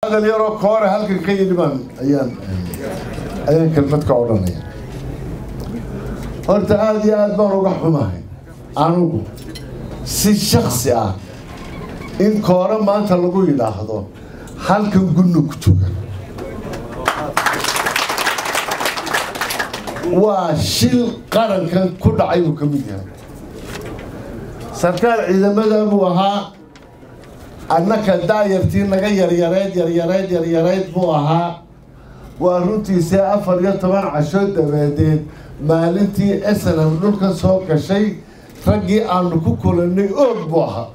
hadal yaroo koore halkan ka yidhi baan ayaan ayaan kelmad ka odhanaya horta aada iyo aad baan uga xumahay anugu si shaksi ah in koore maanta lagu yidhaahdo halkan gunno ku jooga waa shil qarankan ku dhacay buu ka mid yahay sarkaal ciidamada buu ahaa annaka daayartii naga yaryareyd yaryareyd yaryareyd buu ahaa waa runtiisii afar iyo toban casho dabadeed maalintii snm dhulka soo gashay raggii aanu ku kulannay oog buu ahaa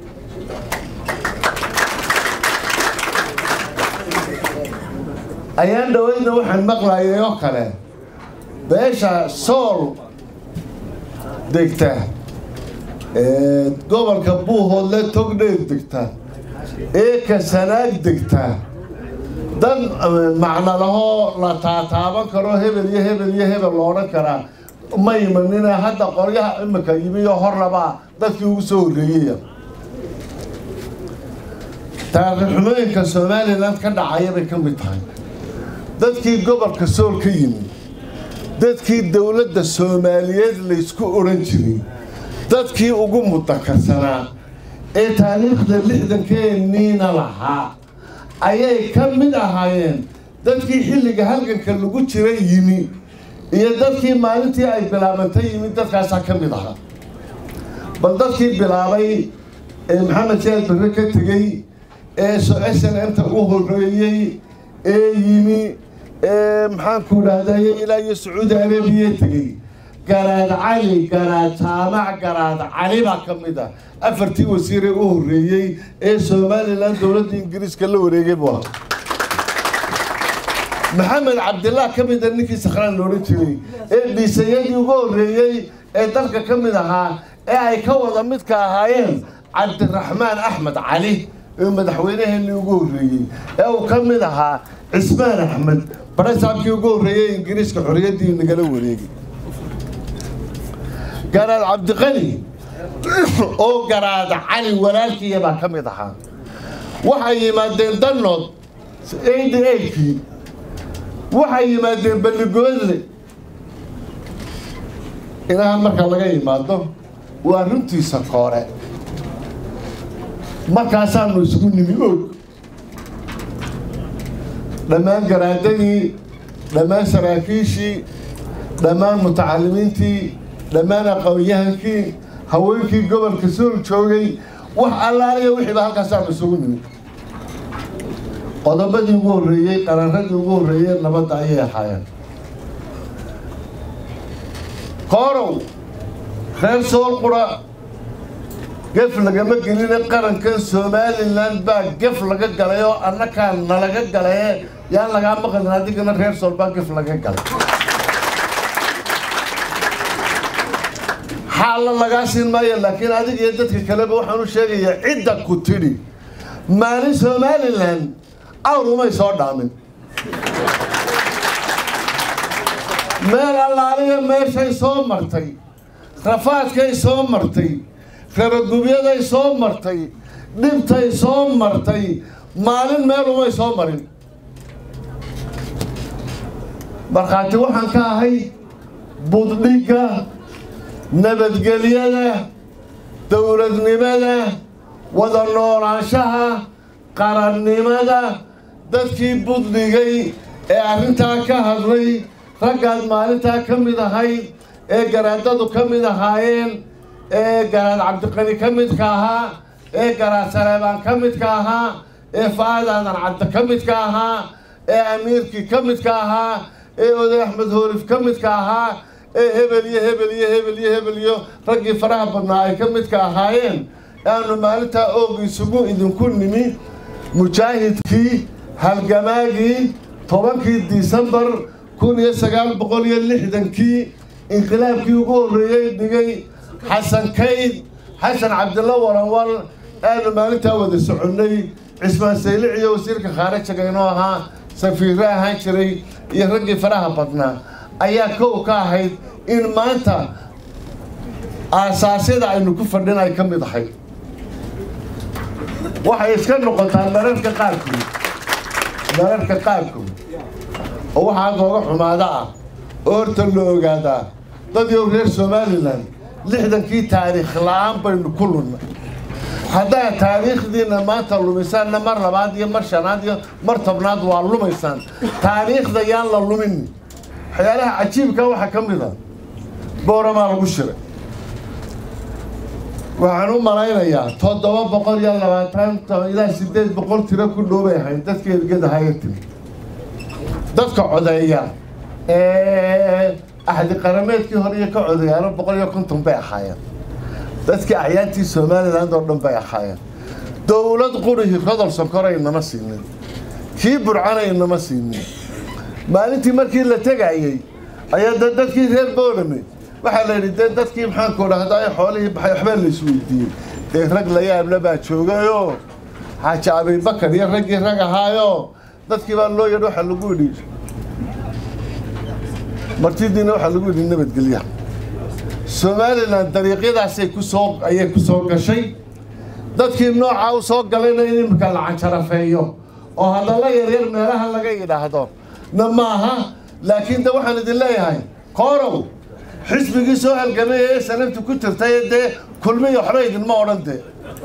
ayaan dhaweydna waxaan maqlayay oo kale beesha sool degta gobolka buuhoodle togdheer degta ee kasanaag degta dad macno lahoo la taataaban karo hebel iyo hebel iyo hebel lo odhan karaa ma imanina hadda qoryaha imika yimiyo hornabaa dadkii ugu soo horreeyaya taarikhxumooyinka somalilan ka dhacaya bay ka mid tahay dadkii gobolka sool ka yimi dadkii dowladda soomaaliyeed laysku odhan jiray dadkii ugu mudakarsanaa ee taariikhda lixdankeeniina lahaa ayay ka mid ahaayeen dadkii xilliga halganka lagu jira yimi iyo dadkii maalintii ay bilaabantay yimi dadkaasaa ka mid ahaa bal dadkii bilaabay ee maxamed jaal barre ka tegey ee s n m-ta u horreeyey ee yimi ee maxaanku idhaahdaye ilaa iyo sacuudi arabiya tegey garaad cali garaad jaamac garaad cali baa ka mid ah afartii wasiiree u horreeyey ee somalilan dowladda ingiriiska la wareegay buu ahaa maxamed cabdillaah ka mida ninkii sakhraan loodhan jiray ee dhiisayadii ugu horreeyey ee dalka ka mid ahaa ee ay ka wada midka ahaayeen cabdiraxmaan axmed cali ee madaxweynaheenii ugu horreeyey ee uu ka mid ahaa cismaan axmed barasaabkii ugu horreeyey ingiriiska xorriyaddii nagala wareegay garaad cabdiqani oo garaad cali walaalkiiya baa ka mid ahaa waxay yimaadeen danood eighty eightkii waxay yimaadeen balligoodle inaha marka laga yimaado waa runtiisa koore markaasaanu isugu nimi og dhammaan garaadadii dhammaan saraakiishii dhammaan mutacalimiintii dhammaan aqoon-yahankii haweenkii gobolka sool joogay wax allaaliya wixiiba halkaasaanu isugu nimi qodobadii ugu horreeyey qararadii ugu horreeyey nabadda ayay ahaayeen koorow reer sool qura gef lagama geline qarankan somalilan baa gef laga galay oo annakaa nalaga galaye yaan lagaa maqlin adigana reer sool baa gef laga galay xaalla lagaa siin maayo laakiin adiga iyo dadka kaleba waxaan u sheegayaa cidda ku tidhi maalin somalilan awr umay soo dhaamin meel allaaliya meeshay soo martay rafaadkay soo martay rabagubyaday soo martay dhibtay soo martay maalin meel umay soo marin markhaati waxaan ka ahay buddhigga nabadgelyada dowladnimada wada noolaanshaha qarannimada dadkii budligay ee arrintaa ka hadlay raggaad maalintaa ka mid ahayd ee garaadadu ka mid ahaayeen ee garaad cabdiqani ka midka ahaa ee garaad saleebaan ka midka ahaa ee fa-aad aadan cabdi ka midka ahaa ee amiirkii ka midka ahaa ee oday axmed hoolif ka midka ahaa ee hebel iyo hebel iyo hebel iyo hebel iyo raggii faraha badnaa ay ka midka ahaayeen aanu maalintaa oog isugu idinku nimi mujaahidkii halgamaagii tobankii disembar kun iyo sagaal boqol iyo lixdankii inqilaabkii ugu horreeyey dhigay xasan kayd xasan cabdilla waranwal aanu maalintaa wada soconnay cismaan saylic iyo wasiirka khaarijaga inoo ahaa safiirre ahaan jiray iyo raggii faraha badnaa ayaa kow ka ahayd in maanta aasaasyada aynu ku fadhin ay ka mid ahayd waxay iska noqotaa mararka qaarkood mararka qaarkood oo waxaa nooga xumaada ah oo horta la ogaadaa dad yow reer somalilan lixdankii taariikh la-aan baynu ku lunnay haddaa taariikhdiina maanta lumisaanna mar labaad iyo mar shanaad iyo mar tobnaad waa lumaysaan taariikhda yaan la lumin waxyaalaha cajiibka waxaa ka mid a booramaa lagu shiray waxaan u malaynayaa toddoba boqol iyo labaatan ilaa sideed boqol tiro ku dhoobay ahayn dadka ergadahaga timi dadka codeeya ee axdi qarameedkii hore iyo ka codeeyaano boqol iyo konton bay ahaayeen dadkii acyaantii somaliland oo dhan bay ahaayeen dowlad qurihii rodol sonkore inama siinin kii burcana inama siinin maalintii markii la tegayey ayaa de dadkii reer boorame waxaa la yidhi dee dadkii maxaanku dhahdaa xoolihii baxay waxbaa la isweydiiyey dee rag la yaabla baa joogayoo xaaji abibakar iyo raggii rag ahaayo dadkii baa loo yadhi waxaa lagu yidhi martidiina waxaa lagu yidhi nabadgelya somalilan dariiqyadaasay kusoo ayay ku soo gashay dadkii noocaa u soo galayna in imika la canjarafeeyo oo hadalla yaryar meelaha laga yidhaahdo na maaha laakiin de waxaan idin leeyahay koorow xisbigii soo halgamay ee sanabti ku jirtay dee kulmiyo waxba idinma odhan dee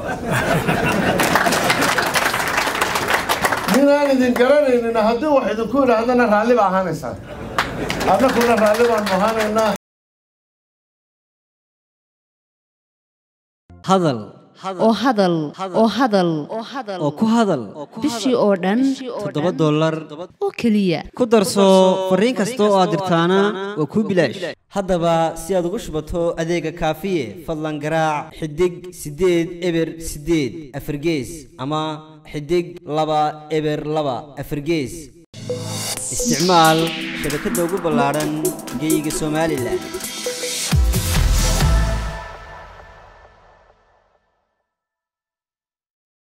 ninaan idin garanaynin haddii wax idinku idhaahdana raalli ba ahaanaysaan annakuna raalli baanu ahaanaynaa hadal oo hadal oo hadal oo ku hadal bishii oo dhan toddoba dollar oo keliya ku darso fariin kasta oo aad dirtaana waa kuu bilaash haddaba si aad ugu shubato adeega kaafiye fadlan garaac xidig siddeed eber siddeed afargees ama xidig laba eber laba afargees isticmaal shabakadda ugu ballaadhan geeyiga somalilan